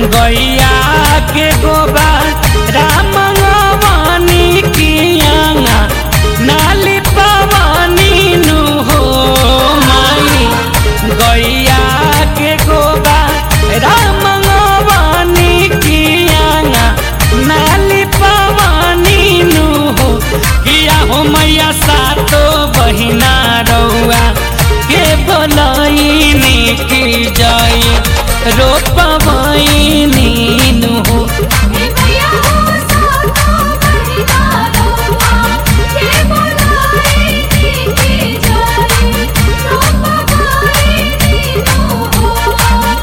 गैया के गोबा रामनी कियाना नाली पवानी नु हो माई गैया के गोबा रामनी कियाना नाली पवानी नु हो किया हो मैया सातो बहिना रउआ के बोलैनी की जाई रोपवैनी नु हो भैया हो सातो बहिना रउआ के बोलाई नी जाई रोपवाई नीनु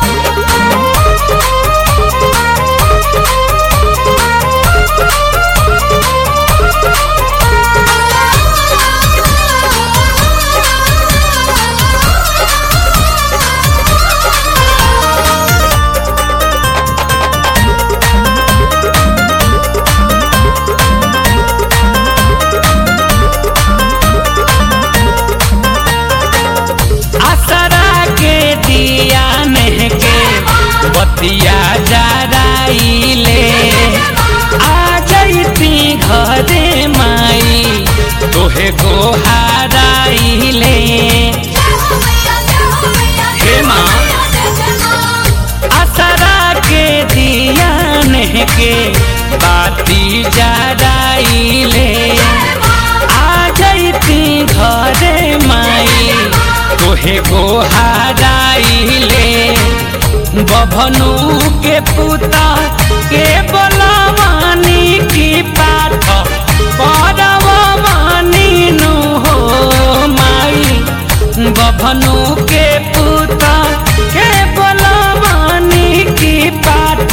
असरा के दिया महके बतिया जराइले आ जैती घरे माई तोहे गोहाराइले हे माँ असरा के दिया के बाती जराइले आ जैती घरे माई तोहे गोहाराइले बभनु के पुता के बोलावानी की पाठ परवानी नु हो माई बभनु के पुता के बोलावानी की पाठ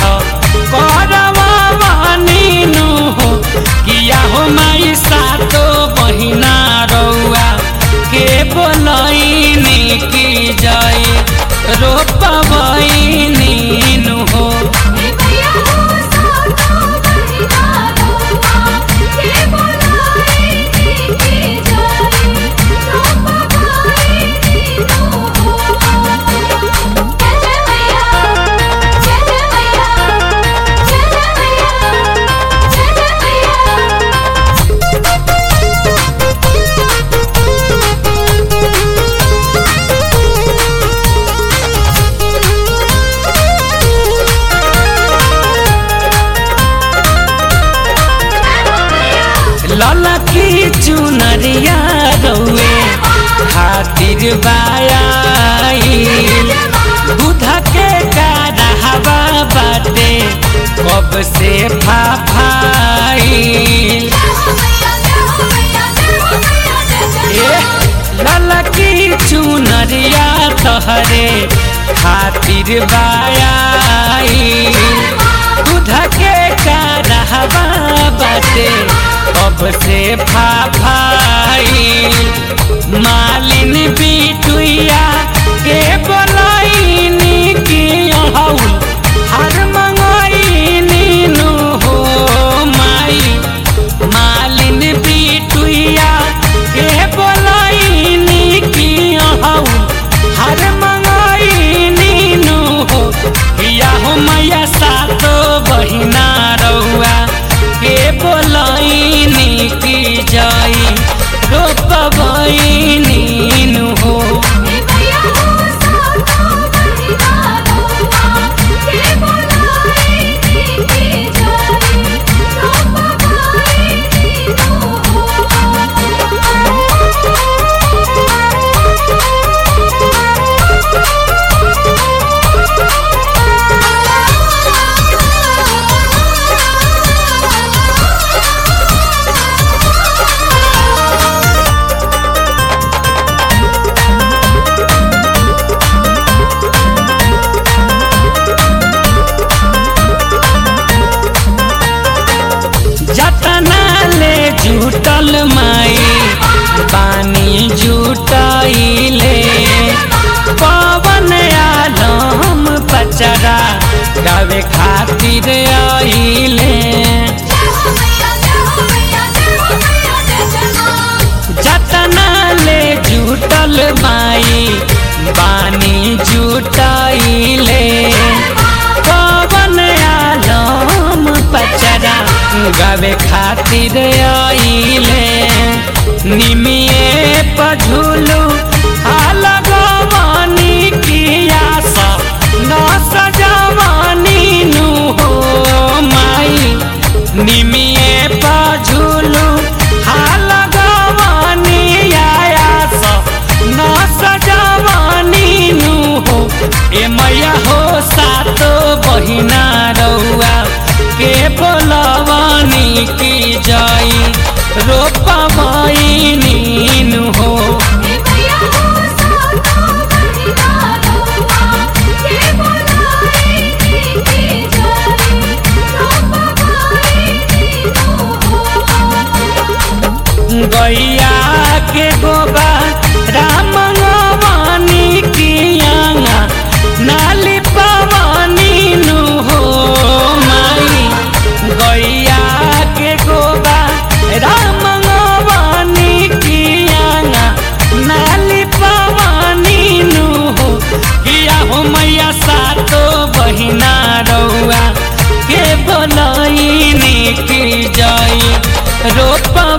करवानी नु हो किया हो माई सातो बहिना रउआ के बोलैनी की जाई रोपवैनी नु हो भैया हो सातो बहिना रउआ के बोलाई नी जाई रोपवाई नीनु जय जय मैया जय जय मैया जय जय मैया जय जय मैया लला की चुनरिया रउए खातिर बायाई दूधा के कारहवा बाटे कब से फाफाई ए लला की चुनरिया तहरे खातिर बायाई दूधा के कारहवा बाटे कब से फाफाई मालिन बिटुइया के बोलाइनी की अहौल हर मंगाइनी नु हो माई मालिन बिटुइया के बोलाइनी की अहौल हर मंगाइनी नु हो किया हो मैया सातो बहिना रउआ के बोलाइनी की जाई रोपवैनी नु हो भैया हो सातो बहिना रउआ के बोलाई नी जाई रोपवाई जतना ले जुटल माई पानी जुटाइले पवन आलम पचरा गावे खातिर आइले जतना ले जुटल माई बानी जुटाइले पवन गावे खातिर आइले निमिए पझुलू हाल गवानी किया सा न सजवानी नु हो माई निमिए पझुलू हाल गवानी आया सा न सजवानी नु हो ए मैया हो सातो बहिना रउआ के बोलवानी की जाई रोपवाई नीनु हो हे मैया हो सातो बहिना रउआ के बोलाई नीके जाई रोपवाई नीनो हो गैया के गोबा राम गवानी कियाना नाली पवानी नु हो माई गैया के गोबा राम गवानी कियाना नाली पवानी नु हो किया हो मैया सातो बहिना रउआ के बोलई की जाई रोपा